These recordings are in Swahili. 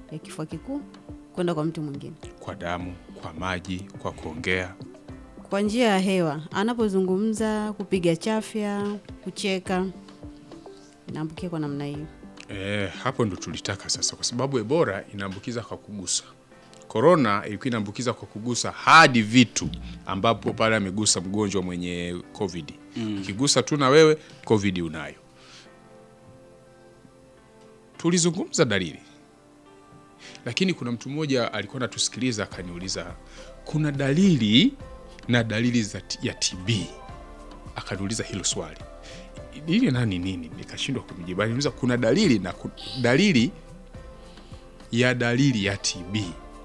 ya kifua kikuu kwenda kwa mtu mwingine Kwa damu, kwa maji, kwa kuongea. kwa njia ya hewa, anapozungumza, kupiga chafya, kucheka, inaambukia kwa namna hiyo. E, hapo ndo tulitaka sasa, kwa sababu Ebola inaambukiza kwa kugusa. Korona ilikuwa inaambukiza kwa kugusa hadi vitu ambapo pale amegusa mgonjwa mwenye COVID. Ukigusa tu na wewe COVID unayo. Tulizungumza dalili, lakini kuna mtu mmoja alikuwa anatusikiliza akaniuliza, kuna dalili na dalili za t- ya TB. Akaniuliza hilo swali ili nani nini, nikashindwa kumjibu. Aliniuliza kuna dalili na ku, dalili ya dalili ya TB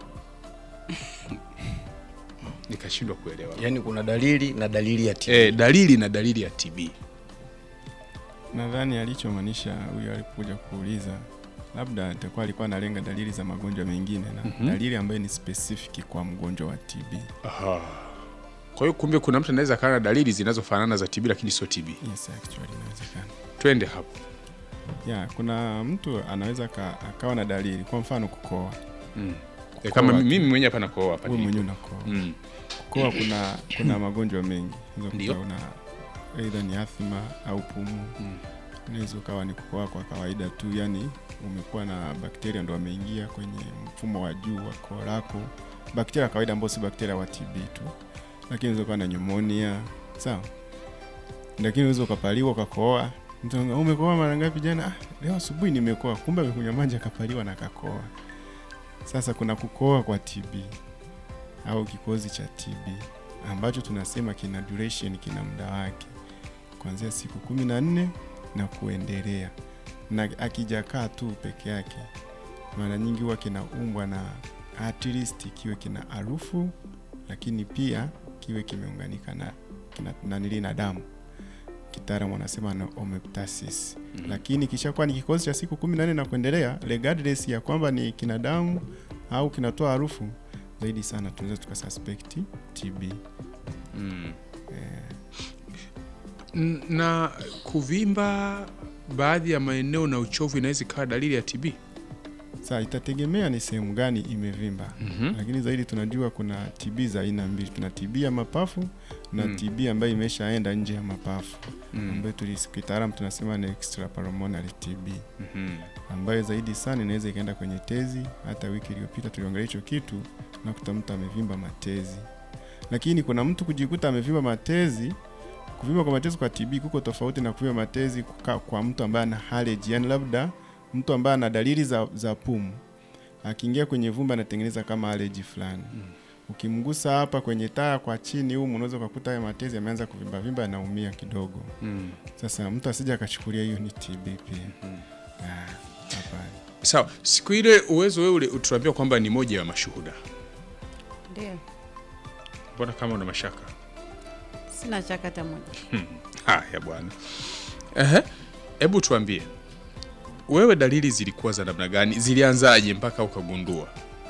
nikashindwa kuelewa. Yaani kuna dalili na dalili ya TB. E, dalili na dalili ya TB Nadhani alichomaanisha huyo alipokuja kuuliza, labda atakuwa alikuwa analenga dalili za magonjwa mengine na dalili ambayo ni specific kwa mgonjwa wa TB. Aha. Kwa hiyo kumbe kuna mtu anaweza akawa na dalili zinazofanana za TB lakini sio TB. Yes, actually inawezekana. Twende hapo. Ya, kuna mtu anaweza ka, akawa na dalili, kwa mfano kukoa. Mm. E, kama Kukoa. mimi mwenyewe hapa nakoa hapa Wewe nilipo. mwenyewe unakoa. Mm. Kukoa kuna kuna magonjwa mengi. Unaweza Ndio. kuta una aidha ni athma au pumu. Mm. Unaweza ukawa ni kukoa kwa kawaida tu, yani umekuwa na bakteria ndo wameingia kwenye mfumo wa juu wa koo lako, bakteria wa kawaida ambao si bakteria wa TB tu, lakini unaweza kuwa na pneumonia sawa, lakini unaweza ukapaliwa ukakoa. Mtu anaambia, umekoa mara ngapi jana? Ah, leo asubuhi nimekoa, kumbe amekunywa maji akapaliwa na akakoa. Sasa kuna kukoa kwa TB au kikozi cha TB ambacho tunasema kina duration, kina muda wake kuanzia siku kumi na nne na kuendelea, na akijakaa tu peke yake, mara nyingi huwa kinaumbwa na at least kiwe kina harufu, lakini pia kiwe kimeunganika na kina, nanili na damu kitaalamu wanasema na omeptasis mm. Lakini kishakuwa ni kikozi cha siku kumi na nne na kuendelea, regardless ya kwamba ni kina damu au kinatoa harufu zaidi sana, tunaweza tukasuspect TB. Mm. N- na kuvimba baadhi ya maeneo na uchovu inaweza ikawa dalili ya TB. Sasa itategemea ni sehemu gani imevimba Mhm. lakini zaidi tunajua kuna TB za aina mbili. Tuna TB ya mapafu na Mm. TB ambayo imeshaenda nje ya mapafu Mm. ambayo tulis- kitaalamu tunasema ni extrapulmonary TB Mhm. ambayo zaidi sana inaweza ikaenda kwenye tezi. Hata wiki iliyopita tuliongelea hicho kitu na kuta mtu amevimba matezi, lakini kuna mtu kujikuta amevimba matezi. Kuvimba kwa matezi kwa TB kuko tofauti na kuvimba matezi kuka, kwa mtu ambaye ana allergy, yani labda mtu ambaye ana dalili za, za pumu akiingia kwenye vumba anatengeneza kama allergy fulani ukimgusa hapa kwenye taya kwa chini humu unaweza ukakuta haya matezi yameanza kuvimba vimba, anaumia kidogo. Mm. Sasa mtu asije akachukulia hiyo ni TB pia. Ah, hapana. Sawa, siku ile uwezo wewe ule utuambia kwamba ni moja ya mashuhuda. Ndio, Mbona kama una mashaka? sina chaka hata moja. Haya bwana. Ehe, hebu tuambie wewe, dalili zilikuwa za namna gani? Zilianzaje mpaka ukagundua?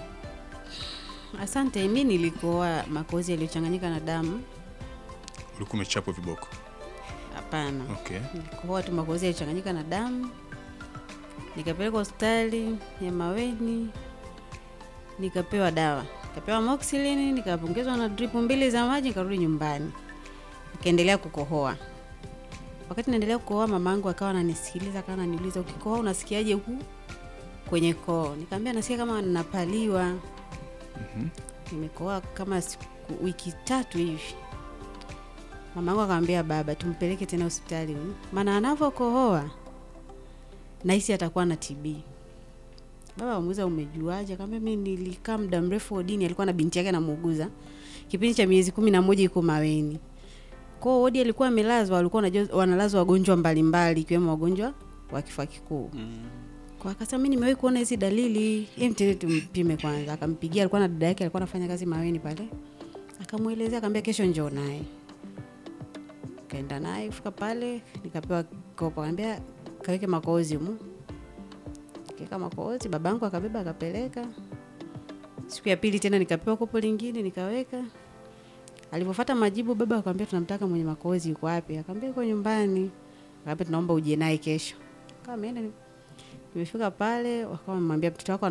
Asante. Mi nilikoa makozi yaliyochanganyika na damu. Ulikuwa umechapwa viboko? Hapana, Okay. nilikoa tu makozi yaliyochanganyika na damu, nikapelekwa hospitali ya Maweni, nikapewa dawa, nikapewa moxilini, nikapongezwa na drip mbili za maji, nikarudi nyumbani, nikaendelea kukohoa. Wakati naendelea kukohoa, mamangu akawa ananisikiliza, akawa ananiuliza, ukikohoa unasikiaje huku kwenye koo? Nikamwambia nasikia kama ninapaliwa. Nimekohoa kama siku, wiki tatu hivi. Mamangu akamwambia baba, tumpeleke tena hospitali huyu, maana anavyokohoa nahisi atakuwa na TB. Baba amuuliza umejuaje? Akamwambia mimi nilikaa muda mrefu wodini, alikuwa na binti yake anamuuguza kipindi cha miezi kumi na moja iko Maweni. Kwa hiyo wodi alikuwa amelazwa, walikuwa wanajua- wanalazwa wagonjwa mbalimbali ikiwemo wagonjwa wa kifua kikuu. Kwa akasema mimi nimewahi kuona hizi dalili, hem, tende tumpime kwanza. Akampigia, alikuwa na dada yake alikuwa anafanya kazi Maweni pale, akamwelezea, akamwambia kesho njoo naye. Kaenda naye kufika pale, nikapewa kopo, akamwambia kaweke makozi humu. Kaweka makozi, babangu akabeba akapeleka. Siku ya pili tena nikapewa kopo lingine nikaweka. Alipofuata majibu, baba akamwambia tunamtaka mwenye makozi yuko wapi? Akamwambia yuko nyumbani. Akamwambia tunaomba uje naye kesho. Kama ameenda nimefika pale, wakawa wamemwambia mtoto wako